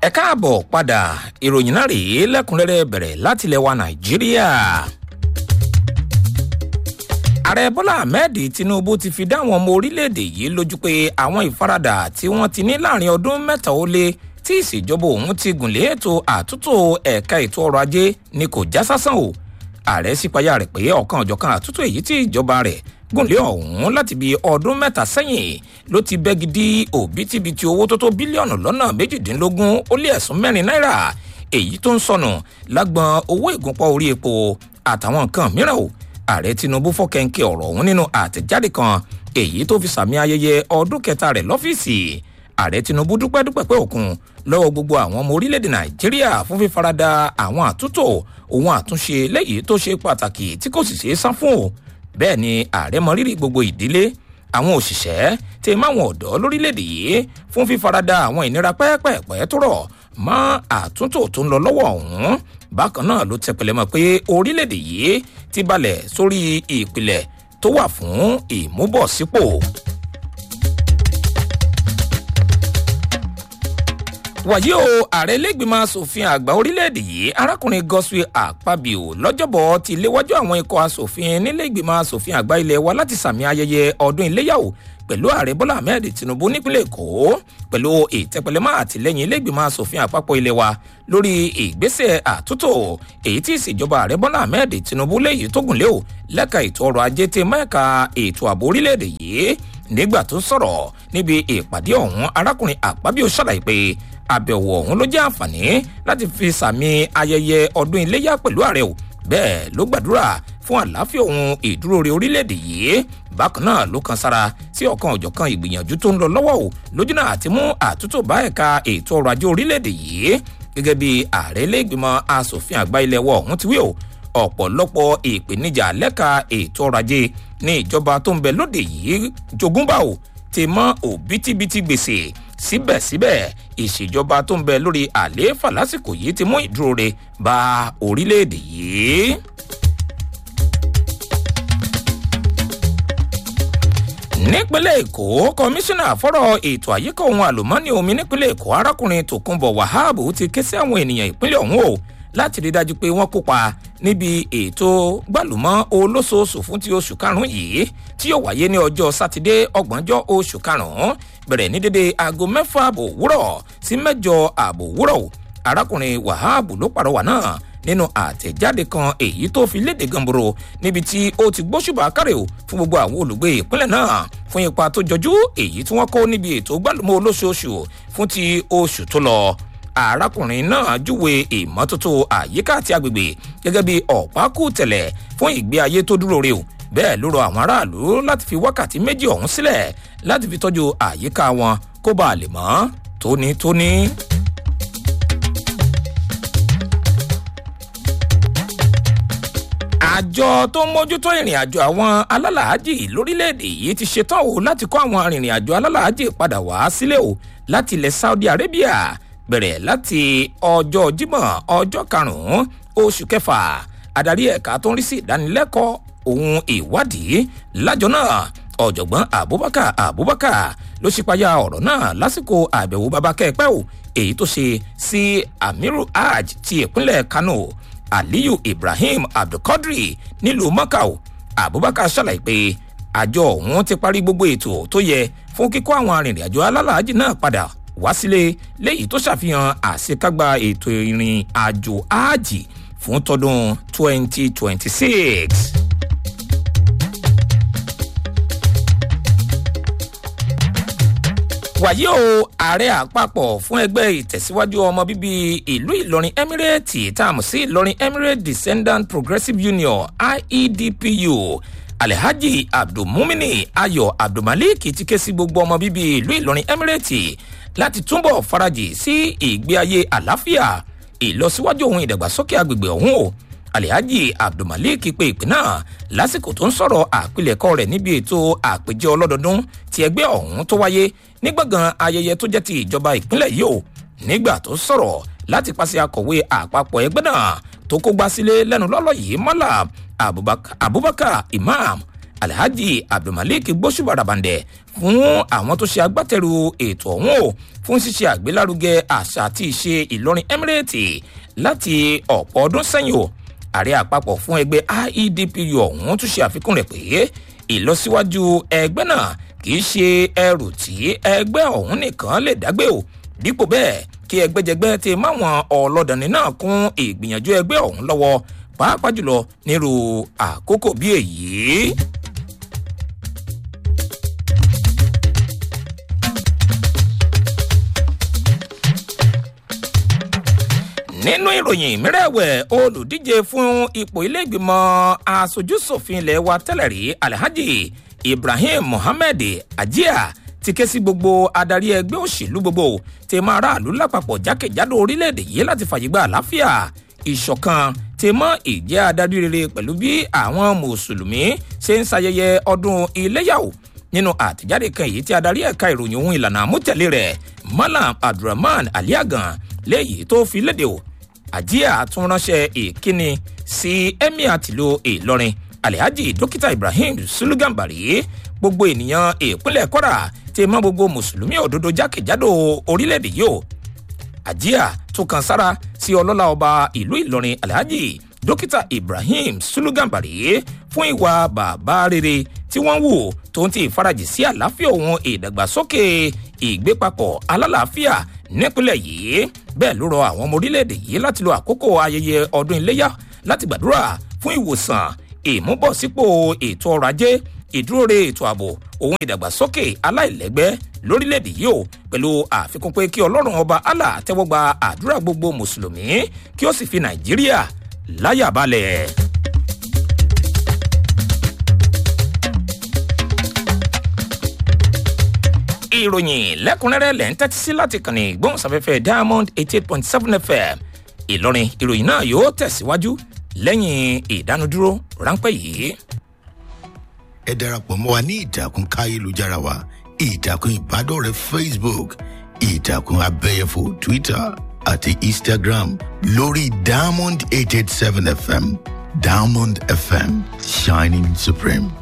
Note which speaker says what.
Speaker 1: ẹ káàbọ̀ padà ìròyìn náà rèé lẹ́kùnrẹ́rẹ́ bẹ̀rẹ̀ láti ilẹ̀ wa nàìjíríà. ààrẹ bọ́lá ahmed tinubu ti fi dáwọn ọmọ orílẹ̀-èdè yìí lójú pé àwọn ìfaradà tí wọ́n ti ní láàrin ọdún mẹ́ta ó lé tí ìṣèjọba òun ti gùnlé ètò àtúntò ẹ̀ka ètò ọrọ̀ ajé ni kò já sásán o ààrẹ sípayá rẹ̀ pé ọ̀kan ọ̀jọ̀kan àtúntò èyí tí ìjọba rẹ̀ gùnlé ọ̀hún láti bí ọdún mẹ́ta sẹ́yìn ló ti bẹ́gi dí òbítíbitì owó tó tó bílíọ̀nù lọ́nà méjìdínlógún ó lé ẹ̀sùn mẹ́rin náírà èyí tó ń sọnù lágbọn owó ìgúnpọ̀ orí epo àtàwọn nǹkan mìíràn o ààrẹ tinubu fọkẹ́ńkẹ́ ọ̀rọ̀ ọ̀hún nínú àtẹ̀jáde kan èyí tó fi sàmì ayẹyẹ ọdún kẹta rẹ̀ lọ́fíìsì ààrẹ tinubu dúpẹ́ dúpẹ́ pé òkun lọ́wọ́ gbogbo àwọn ọmọ orílẹ̀-èdè nàìjíríà fún fífaradà àwọn àtúntò ohun àtúnṣe lẹ́yìn tó ṣe pàtàkì tí kò sì ṣeé sá fún o bẹ́ẹ̀ ni ààrẹ mọ rírì gbogbo ìdílé àwọn òṣìṣẹ́ tí máwọn ọ̀dọ́ lórílẹ̀‐èdè yìí fún fífaradà àwọn ìnira pẹ́ẹ́pẹ́ẹ́pẹ́ tó rọ̀ mọ́ àtúntò tó ń lọ lọ́wọ́ ọ̀hún bákan náà ló tẹpẹlẹ mọ́ pé orílẹ̀‐èdè yìí ti balẹ̀ sórí ìpìlẹ̀ tó wà fún ìmúbọ̀sípò. wàyí o ààrẹ ilégbìmọ̀ asòfin àgbà orílẹ̀-èdè yìí arákùnrin godswill akpabio lọ́jọ́bọ̀ ti léwájú àwọn ikọ̀ asòfin nílẹ̀gbìmọ̀ asòfin àgbà ilẹ̀ wa láti sàmì ayẹyẹ ọdún iléyàwó pẹ̀lú ààrẹ bọ́lá ahmed tinubu nípínlẹ̀ èkó pẹ̀lú ìtẹ́pẹlẹmọ́ àtìlẹ́yìn ilégbìmọ̀ asòfin àpapọ̀ ilẹ̀ wa lórí ìgbésẹ̀ àtúntò èyí tí ìṣèjọba ààrẹ bọ́lá ahmed tinubu léyìí tó gùn lé o lẹ́ka ètò ọrọ̀ ajé ti mẹ́ka ètò ààbò orílẹ̀-èdè yìí nígbà tó sọ̀rọ̀ níbi ìpàdé ọ̀hún arákùnrin àpábíò ṣàlàyé pé àbẹ̀wò ọ̀hún ló jẹ́ àǹfààní láti fi sàmì ayẹyẹ ọdún iléyà pẹ̀lú ààrẹ o bẹ́ẹ̀ ló gbàdúrà fún àlàáfíà ohun ìdúró re orílẹ̀-èdè yìí bákan náà ló kan sára sí ọ̀kan òjọ̀kan ìgbìyànjú tó ń lọ lọ́wọ́ o lójúnà àti mú àtúntò bá ẹ̀ka ètò ọrọ̀ ajé orílẹ̀-èdè yìí gẹ́gẹ́ bí ààrẹ ilé-ìgbìmọ̀ asòfin àgbà ilẹ̀ wọ̀ ọ̀hún ti wí o ọ̀pọ̀lọpọ̀ ìpèníjà lẹ́ka ètò ọrọ̀ ajé ní ìjọba tó ń bẹ lóde yìí jogúnbà o ti mọ òbítíbitì gbèsè síbẹ̀síbẹ̀ ìṣèjọba tó ń bẹ lórí àlééfà lásìkò yìí ti mú ìdúró re bá orílẹ̀-èdè yìí. nípínlẹ̀ èkó kọmíṣánná fọ́rọ̀ ètò àyíká ohun àlùmọ́ọ́nì omi nípínlẹ̀ èkó arákùnrin tòkunbọ̀ wahab ti ké sí àwọn ènìyàn ìpínlẹ̀ ọ̀hún o láti rí dájú pé wọ́n kópa níbi ètò gbàlùmọ́ olóṣooṣù fún ti oṣù karùn-ún yìí tí yóò wáyé ní ọjọ́ sátidé ọgbọ̀njọ́ oṣù karùn-ún bẹ̀rẹ̀ ní dédé aago mẹ́fà àbò òwúrọ̀ sí mẹ́jọ àbò òwúrọ̀ arákùnrin wahab ló pàrọwà náà nínú àtẹ̀jáde kan èyí tó fi léde gànboro níbi tí ó ti gbóṣùbà kárẹ̀ o fún gbogbo àwọn olùgbé ìpínlẹ̀ náà fún ipa tó jọjú èyí tí wọ́n kó níbi ètò gbàlùmọ́ olóṣooṣù fún ti oṣù tó lọ arákùnrin náà júwe ìmọ́tótó àyíká àti agbègbè gẹ́gẹ́ bí ọ̀pákù tẹ̀lẹ̀ fún ìgbé ayé tó dúró re o bẹ́ẹ̀ ló rọ àwọn aráàlú láti fi wákàtí méjì ọ̀hún sílẹ̀ láti fi tọ́jú àyíká wọn kó bàa lè mọ́ tónítóní. àjọ tó ń mójútó ìrìn àjò àwọn alálàájì lórílẹ̀‐èdè yìí ti ṣetán o láti kó àwọn arìnrìn àjò alálàájì padà wá sílẹ̀ o láti ilẹ̀ saudi arabia bẹ̀rẹ̀ láti ọjọ́ jímọ̀ ọjọ́ karùn-ún oṣù kẹfà adarí ẹ̀ka tó ń rí sí ìdánilẹ́kọ̀ọ́ ohun ìwádìí lájọ náà ọ̀jọ̀gbọ́n abubakar abubakar ló ṣípayá ọ̀rọ̀ náà lásìkò àbẹ̀wò babakẹ́pẹ́ o èyí tó ṣe sí amiru hajj ti ìpínlẹ̀ kano aliyu ibrahim abdulkadri nílùú mọ́kàù abubakar ṣàlàyé pé àjọ ọ̀hún ti parí gbogbo ètò tó yẹ fún kíkó àwọn arìnrìn-àjò alálàájì náà padà wá sílé léyìí tó ṣàfihàn àṣekágbá ètò ìrìn àjò áàjì fún tọdún 2026. wàyí o ààrẹ àpapọ̀ fún ẹgbẹ́ ìtẹ̀síwájú ọmọ bíbí ìlú ìlọrin emirate tá a mọ̀ sí ìlọrin emirate descendant progressive union iedpu alhaji abdulmumini ayọ abdulmalik ti ké sí gbogbo ọmọ bíbí ìlú ìlọrin emirate láti túbọ̀ farajì sí ìgbé ayé àlàáfíà ìlọsíwájú ohun ìdàgbàsókè agbègbè ọ̀hún o alhaji abdulmalik pe ìpè náà lásìkò tó ń sọ̀rọ̀ àpilẹ̀kọ rẹ̀ níbi ètò àpèjẹ ọlọ́dọọdún ti ẹgbẹ́ ọ̀hún tó wáyé ní gbọ̀ngàn ayẹyẹ tó jẹ́ ti ìjọba ìpínlẹ̀ yìí o nígbà tó sọ̀rọ̀ láti pàṣẹ akọ̀wé àpapọ̀ ẹgbẹ́ náà tó kó gbá sílé lẹ́nu lọ́lọ́ yìí mọ́là abubakar imam alhaji abdulmalik gbósùbàràbàǹdẹ fún àwọn tó ṣe agbátẹrù ètò ọ̀hún o fún ṣíṣe àgbélárugẹ àṣà àti ìṣe ìlọrin emirate láti ọ̀pọ̀ ọdún sẹ́yìn o ààrẹ àpapọ̀ fún ẹgbẹ́ iedpu ọ̀hún tún ṣe àfikún rẹ̀ pé ìlọsíwájú ẹgbẹ́ náà kì í ṣe ẹrù tí ẹgbẹ́ ọ̀hún nìkan lè dágbé o dípò bẹ́ẹ̀ kí ẹgbẹ́jẹgbẹ́ ti máwọn ọlọ́dàní náà kún ìgbìyànjú ẹgbẹ́ ọ̀hún lọ́wọ́ pàápàá jùlọ nírú àkókò bí èyí. nínú ìròyìn mìíràwẹ̀ olùdíje fún ipò iléègbìmọ̀ asojúsòfin ilẹ̀ wa tẹ́lẹ̀ rí alhaji ibrahim mohammed ajia ti ké sí gbogbo adarí ẹgbẹ́ òṣèlú gbogbo tí máa ráàlú lápapọ̀ jákèjádò orílẹ̀-èdè yìí láti fàyè gba àlàáfíà ìṣọ̀kan tí mọ́ ìjẹ́ adarí rere pẹ̀lú bí àwọn mùsùlùmí ṣe ń ṣayẹyẹ ọdún iléyàwó nínú àtẹ̀jáde kan èyí tí adarí ẹ̀ka ìròyìn ohun ìlànà àmútẹ̀lé rẹ̀ malam abdulrahman aliagan léyìí tó fi léde o àjíà tún ránṣẹ́ ìkíni sí emir tìlú ìlọrin alhaji dókítà ibrahim sulugambari gbogbo ènìyàn ìpínlẹ̀ kwara ti mọ gbogbo mùsùlùmí òdodo jákèjádò orílẹ̀-èdè yìí o àjíà tún kan sára sí ọlọ́lá ọba ìlú ìlọrin alhaji dókítà ibrahim sulugambari fún ìwà bàbá rere tí wọ́n wù tó ń ti ìfarajì sí àlàáfíà òun ìdàgbàsókè ìgbépapọ̀ alálàáfíà nípínlẹ̀ yìí bẹ́ẹ̀ ló rọ àwọn ọmọ orílẹ̀-èdè yìí láti lo àkókò ayẹyẹ ọdún iléyà láti gbàdúrà fún ìwòsàn ìmúbọ̀sípò ètò ọrọ̀ ajé ìdúróore ètò ààbò òun ìdàgbàsókè aláìlẹ́gbẹ́ lórílẹ̀‐èdè yìí o pẹ̀lú àfikún pé kí ọlọ́run ọba allah tẹ́wọ́ gba àdúrà gbogbo mùsùlùmí kí ó sì fi nàìjíríà láyà balẹ̀. ìròyìn lẹ́kùnrẹ́rẹ́ lẹ́ ń tẹ́tí sí láti kànnì ìgbóhùnsáfẹ́fẹ́ diamond eighty eight point seven fm ìlọrin ìròyìn náà yóò tẹ̀síwájú lẹ́yìn ìdánudúró ráńpẹ́ yìí.
Speaker 2: ẹ darapọ̀ mọ́ wa ní ìtàkùn káyélujára wa ìtàkùn ìbádọ́rẹ̀ẹ́ facebook ìtàkùn abẹ́yẹfò twitter àti instagram lórí diamond eight eight seven fm diamond fm shining supreme.